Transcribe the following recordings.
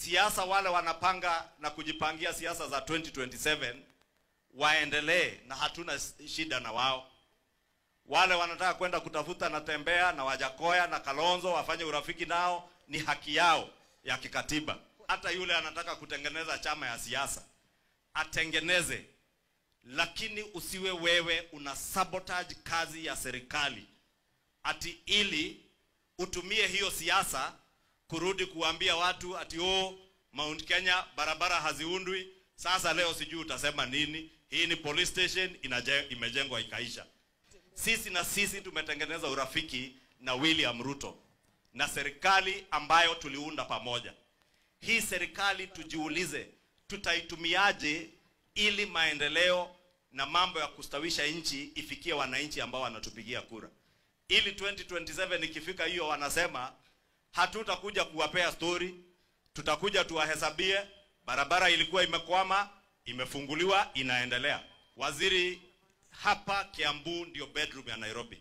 siasa wale wanapanga na kujipangia siasa za 2027 waendelee na hatuna shida na wao. Wale wanataka kwenda kutafuta na Tembea na Wajakoya na Kalonzo wafanye urafiki nao, ni haki yao ya kikatiba. Hata yule anataka kutengeneza chama ya siasa atengeneze, lakini usiwe wewe una sabotage kazi ya serikali ati ili utumie hiyo siasa kurudi kuambia watu ati oh, Mount Kenya barabara haziundwi. Sasa leo sijui utasema nini? Hii ni police station inaje, imejengwa ikaisha. Sisi na sisi tumetengeneza urafiki na William Ruto na serikali ambayo tuliunda pamoja. Hii serikali tujiulize, tutaitumiaje ili maendeleo na mambo ya kustawisha nchi ifikie wananchi ambao wanatupigia kura, ili 2027 ikifika hiyo wanasema hatutakuja kuwapea story, tutakuja tuwahesabie barabara ilikuwa imekwama, imefunguliwa, inaendelea. Waziri, hapa Kiambu ndio bedroom ya Nairobi.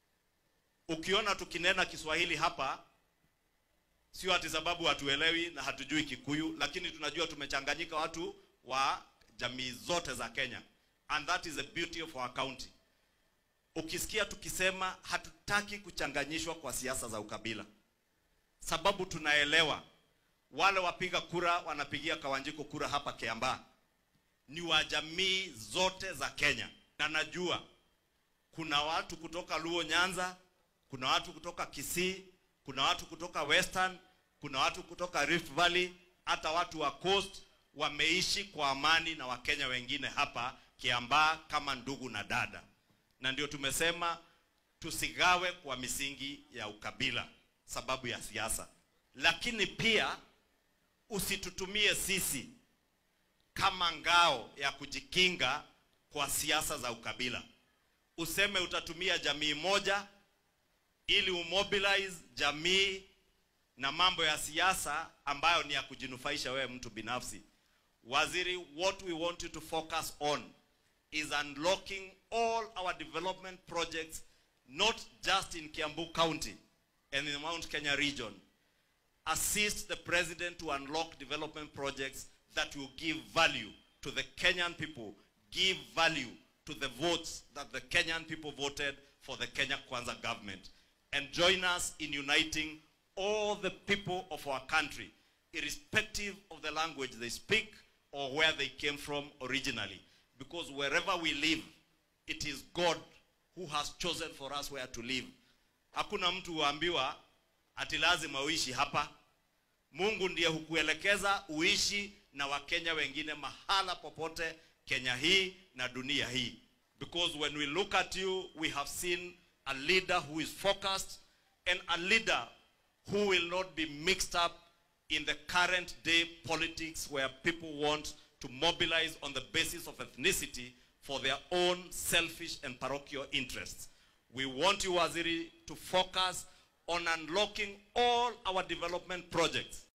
Ukiona tukinena Kiswahili hapa, sio ati sababu hatuelewi na hatujui Kikuyu, lakini tunajua tumechanganyika watu wa jamii zote za Kenya, and that is the beauty of our county. Ukisikia tukisema hatutaki kuchanganyishwa kwa siasa za ukabila, sababu tunaelewa wale wapiga kura wanapigia Kawanjiko kura hapa Kiambaa ni wa jamii zote za Kenya, na najua kuna watu kutoka Luo Nyanza, kuna watu kutoka Kisii, kuna watu kutoka Western, kuna watu kutoka Rift Valley, hata watu wa Coast wameishi kwa amani na Wakenya wengine hapa Kiambaa kama ndugu na dada, na ndio tumesema tusigawe kwa misingi ya ukabila sababu ya siasa, lakini pia usitutumie sisi kama ngao ya kujikinga kwa siasa za ukabila. Useme utatumia jamii moja ili umobilize jamii na mambo ya siasa ambayo ni ya kujinufaisha wewe mtu binafsi. Waziri, what we want you to focus on is unlocking all our development projects not just in Kiambu County and in the Mount Kenya region assist the president to unlock development projects that will give value to the Kenyan people, give value to the votes that the Kenyan people voted for the Kenya Kwanza government, and join us in uniting all the people of our country, irrespective of the language they speak or where they came from originally. Because wherever we live, it is God who has chosen for us where to live. Hakuna mtu huambiwa ati lazima uishi hapa. Mungu ndiye hukuelekeza uishi na Wakenya wengine mahala popote Kenya hii na dunia hii. Because when we look at you, we have seen a leader who is focused and a leader who will not be mixed up in the current day politics where people want to mobilize on the basis of ethnicity for their own selfish and parochial interests. We want you, Waziri, to focus on unlocking all our development projects